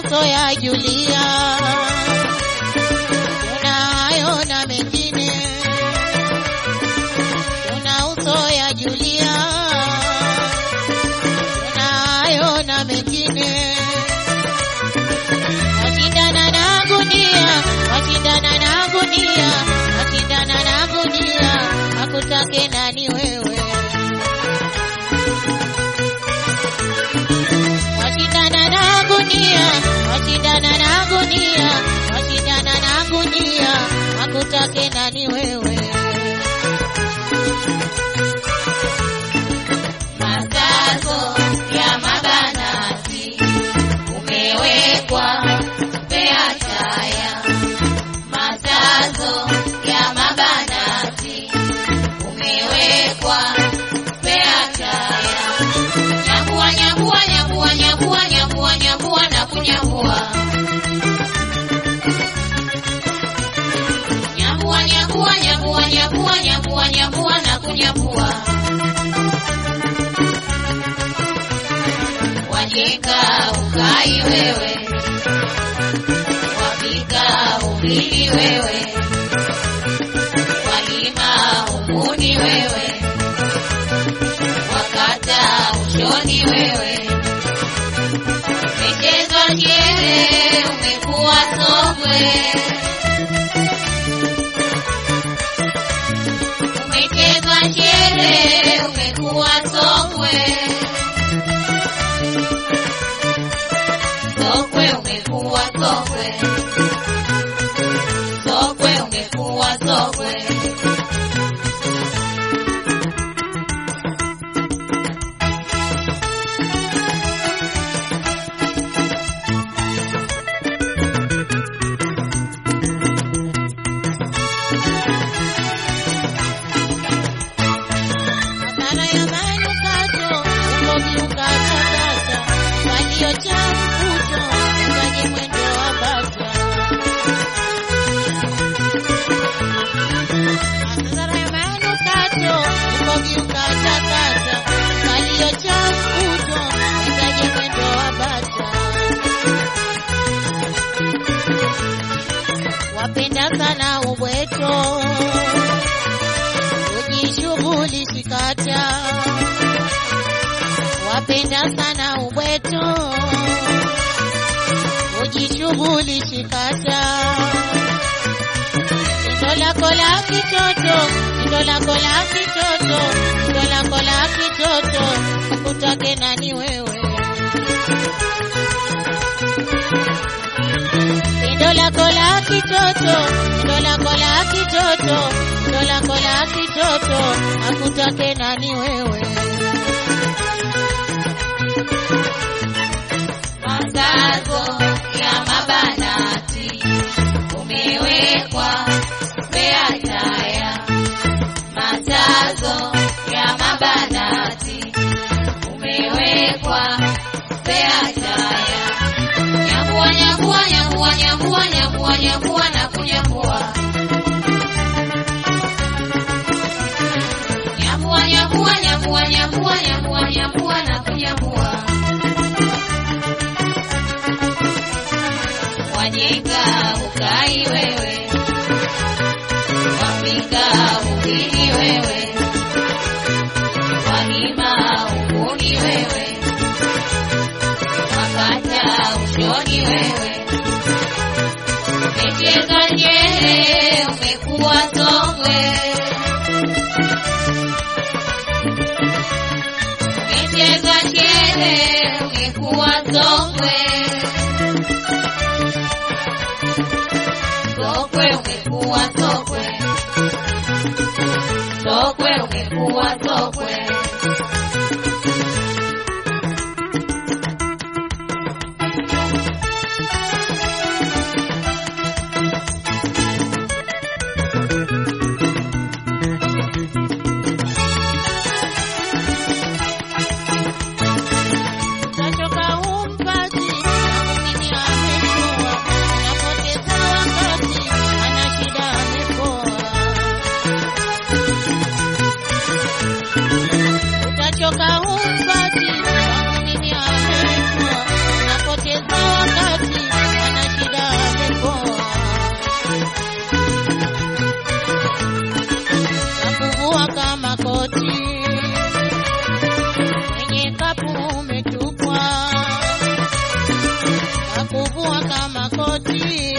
usoyajulia. Kuna hayo na mengine, kuna usoyajulia. Kuna hayo na mengine, washindana na gunia, washindana na gunia, washindana na gunia, akutake nani wewe? washindana na gunia, washindana na gunia, washindana na gunia, akutake nani wewe? Matangazo ya mabanati umewekwa spea taya. Matangazo ya mabanati umewekwa spea taya. Nyambua, nyambua, nyambua, nyambua, nyambua, nyambua na kunyambua. Nyambua, nyambua, nyambua, nyambua, nyambua, nyambua na kunyambua. Wajeka ukai wewe, wapika ubili wewe, walima umuni wewe, wakata ushoni wewe, michezo jere umekuwa sokwe, umechezwa jere umekuwa sokwe. Sokwe umekuwa sokwe, sokwe umekuwa sokwe. Madhara ya manukato, ukovi ukatakata, walio cha mvuto, ukaje mwendo wa bata. Madhara ya manukato, ukovi ukatakata, walio cha mvuto, ukaje mwendo wa bata. Wapenda sana ubweto ujishughulishi kata, wapenda sana ubweto, ujishughulishi kata. Ndo lako la kitoto, ndo lako la kitoto, ndo lako la kitoto, akutake nani wewe? Ndo lako la kitoto, ndo lako la kitoto, ndo lako la kitoto, akutake nani wewe? Matangazo ya mabanati umewekwa spea taya. Matangazo ya mabanati umewekwa spea taya. Nyambua, nyambua, nyambua, nyambua, nyambua, nyambua na kunyambua. Nyambua, nyambua, nyambua, nyambua, nyambua, nyambua na kunyambua. Wajenga ukai wewe, wapika ubili wewe, walima ukuni wewe, wakata ushoni wewe, umecheza nyere umekuwa sokwe, umecheza nyere umekuwa sokwe. Sokwe umekuwa sokwe, sokwe umekuwa sokwe. Utachoka humpati, na mwingine amejua, anapoteza wakati, ana shida amepoa. mlingoti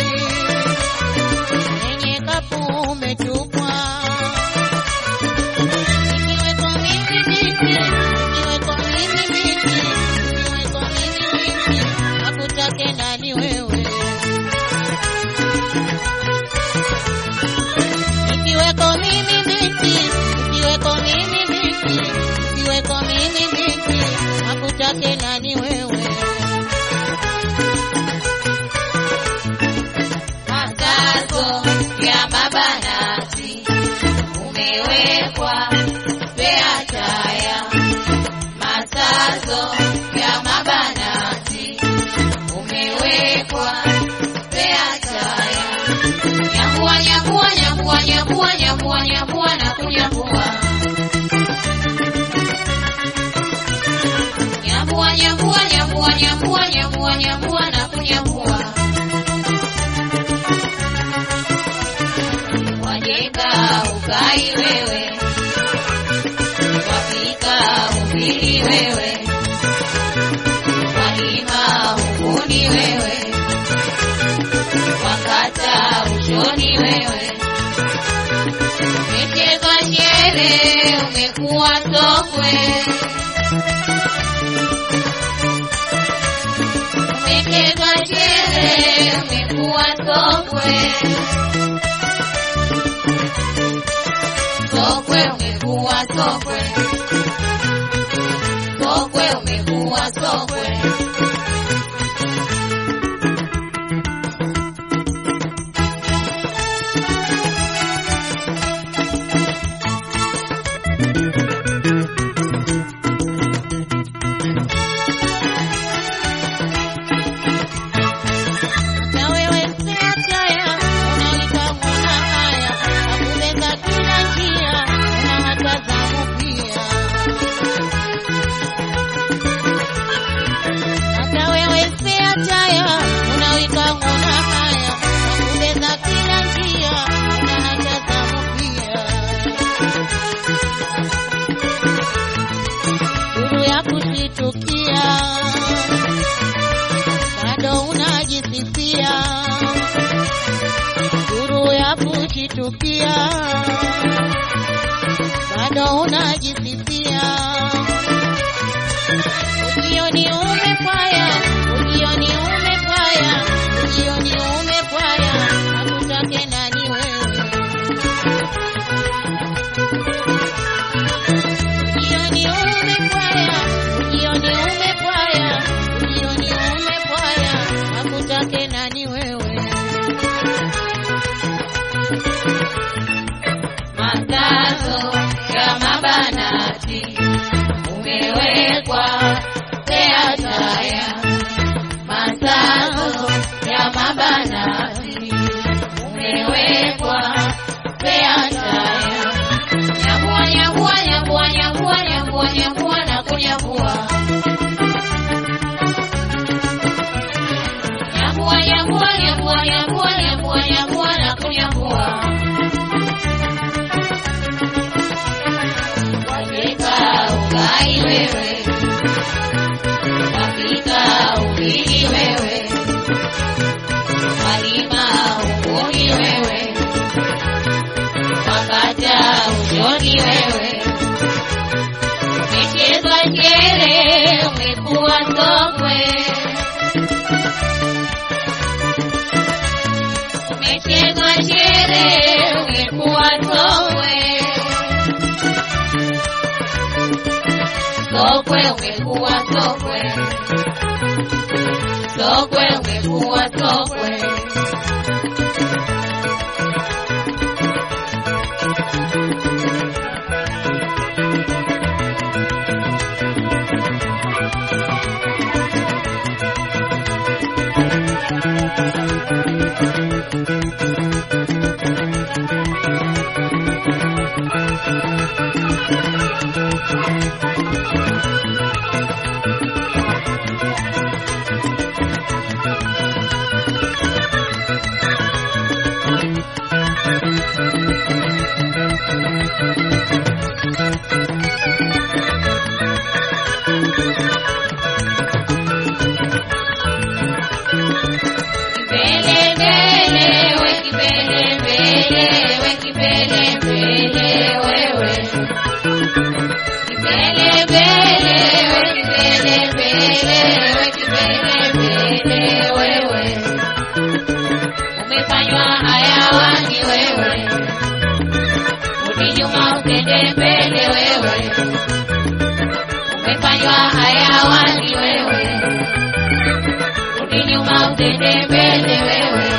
yenye kapu umetupwa. Ikiweko mimi miti, ikiweko mimi miti, ikiweko mimi miti, akutake nani wewe? Ikiweko mimi miti, ikiweko mimi miti, ikiweko mimi miti, akutake nani wewe? Matangazo ya mabanati umewekwa spea taya. Matangazo ya mabanati umewekwa spea taya. Nyambua, nyambua, nyambua, nyambua, nyambua, nyambua na kunyambua. Nyambua, nyambua, nyambua, nyambua, nyambua, nyambua na kunyambua. Wajeka ukai wewe, wapika ubili wewe, walima uguni wewe, wakata ushoni wewe, umecheza shere umekuwa sokwe, umecheza shere umekuwa sokwe. Sokwe umekuwa sokwe, sokwe umekuwa sokwe. Na wewe spea taya, unaita mwana haya, akubeba kila njia, na hata zamu pia. Hata wewe spea taya, unaita mwana haya, akubeba kila njia, na hata zamu pia. Duru ya kushitukia bado unajisifia, duru ya kujitukia, bado unajisifia. Ujioni umepaya, ujioni umepaya, ujioni umepaya, akutake nani wewe? Ujioni umepaya, ujioni umepaya, ujioni umepaya, akutake nani wewe? Matangazo ya mabanati umewekwa spea taya. Matangazo ya mabanati umewekwa spea taya. Nyambua, nyambua, nyambua, nyambua, nyambua, nyambua na kunyambua. Nyambua, nyambua, nyambua, nyambua, nyambua, nyambua na kunyambua. Wajeka ugai wewe, wapika ubili wewe, walima uguni wewe, wakata ushoni wewe, umecheza shere umekuwa sokwe, umecheza shere umekuwa sokwe. Sokwe umekuwa sokwe, sokwe umekuwa sokwe. mbele mbele wewe, umefanywa hayawani wewe, rudi nyuma usende mbele wewe, umefanywa hayawani wewe, rudi nyuma usende mbele wewe.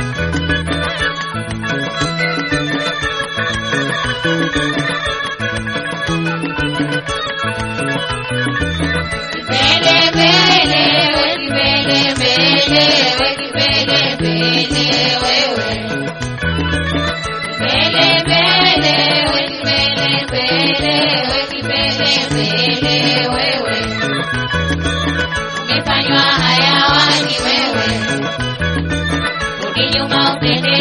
Mbele mbele we mbele mbele we mbele mbele wewe. Mbele mbele we mbele mbele we mbele mbele wewe. Umefanywa hayawani wewe. Rudi nyuma upende